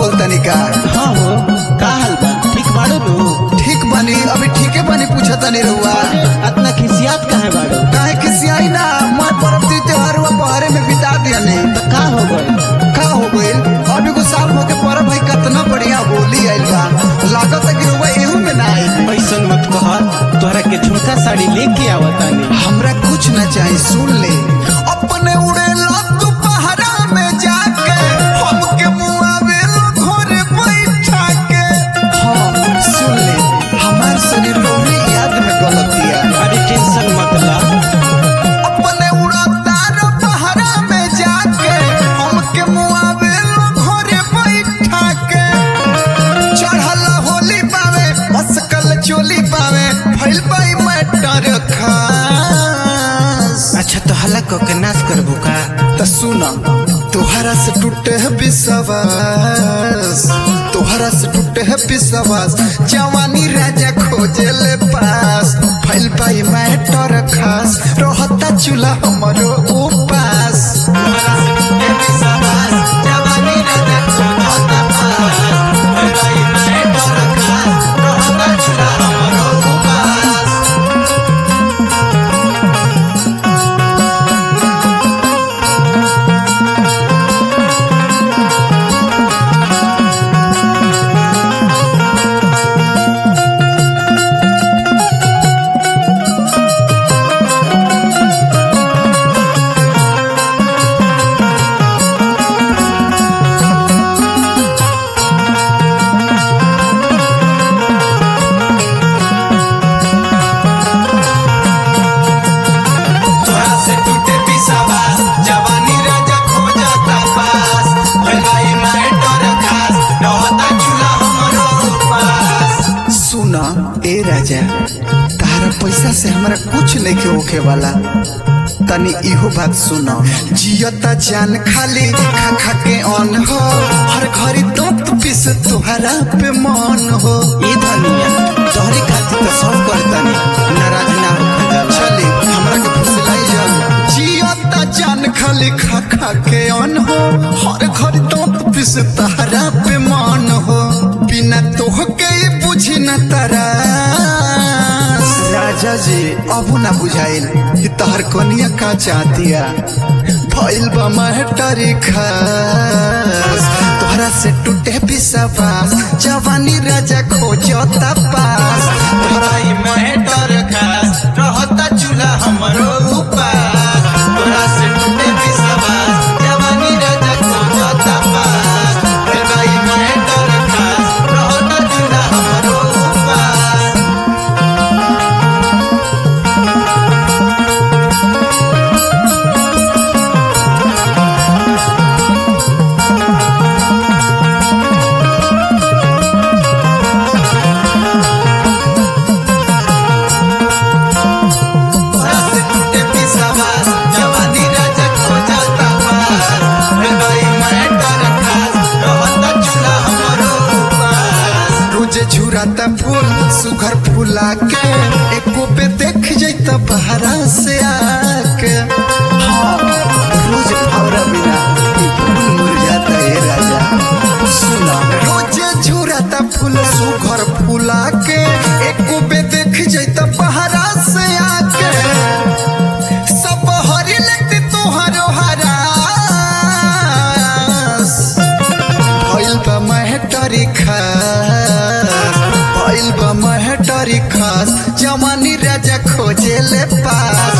बोल तनिका हाँ हो का हाल बा ठीक बाड़ो नु ठीक बनी अभी ठीके बनी पूछा तनी रहुआ अतना खिसियात काहे बाड़ो काहे खिसियाई ना मैं परब ती त्योहार हुआ पहरे में बिता दिया ने तो का हो गइल का हो गइल अभी को साल हो के परब भाई कितना बढ़िया होली आइल बा लागत है कि रहुआ एहू में ना आई ऐसन मत कह तोहरा के झुमका साड़ी लेके आवतानी हमरा कुछ ना चाहिए सुन ले अपने उड़े तू पहरा में जाके हमके मुआवे लो घरे बैठा के हाँ सुन ले हमार शरीर रोही याद में गलतिया अरे टेंशन मत ला अपने उड़ाता रो पहरा में जाके हमके मुआवे लो घरे बैठा के चढ़ल होली पावे मस्कल चोली पावे फैल पाई मैटर खास अच्छा तो हल्ला क के नाच करबू का त सुन तोहरा से टूटे है विश्वास तोहरा से टूटे है विश्वास जवानी राजा खोजे ले पास फैल पाई मैटर खास रहता चूल्हा हमरो उपास तोहरा से टूटे विश्वास जवानी राजा खोजता पास फैल पाई मैटर खास रहता चूल्हा हमरो उपास सुना ए राजा तारा पैसा से हमरा कुछ नहीं के होखे वाला तनी इहो बात सुनो जियता जान खाली खा खा के अन हो हर घड़ी दंत पीस तोहरा पे मन हो ए धनिया तोहरे खातिर तो सब करतानी नाराज ना हो जाला चले हमरा के फुसलाई जल जियता जान खाली खा खा के अन हो हर घड़ी दंत पीस तोहरा पे मन हो बिना तोहके ई बुझी न तारा राजा जी अब ना बुझाइल कि तहर कनिया का चाहतिया भइल बा महटरी खास तोहरा से टूटे विश्वास जवानी राजा खोजता पास तोहरा ई महटर खास रहता चूल्हा हमरो उपास तोहरा से टूटे विश्वास जवानी राजा खोजता पास तोहरा ई महटर खास रहता चूल्हा हमरो उपास तोहरा से टूटे विश्वास जवानी राजा खोजता पास रे भाई मैटर खास रहता चूल्हा हमरो उपास रोजे झुराता फूल सुघर फूला के एको पे देख जैता बहरा से आके हाँ रोज फौरा बिना ई फूल मुरझाता है राजा सुना रोजे झुराता फूल सुघर फूला के एको पे देख जैता बहरा से आके सब हरी लगती तोहरो हरास भइल बा महटरी खास भइल बा महटरी खास जवानी राजा खोजे ले पास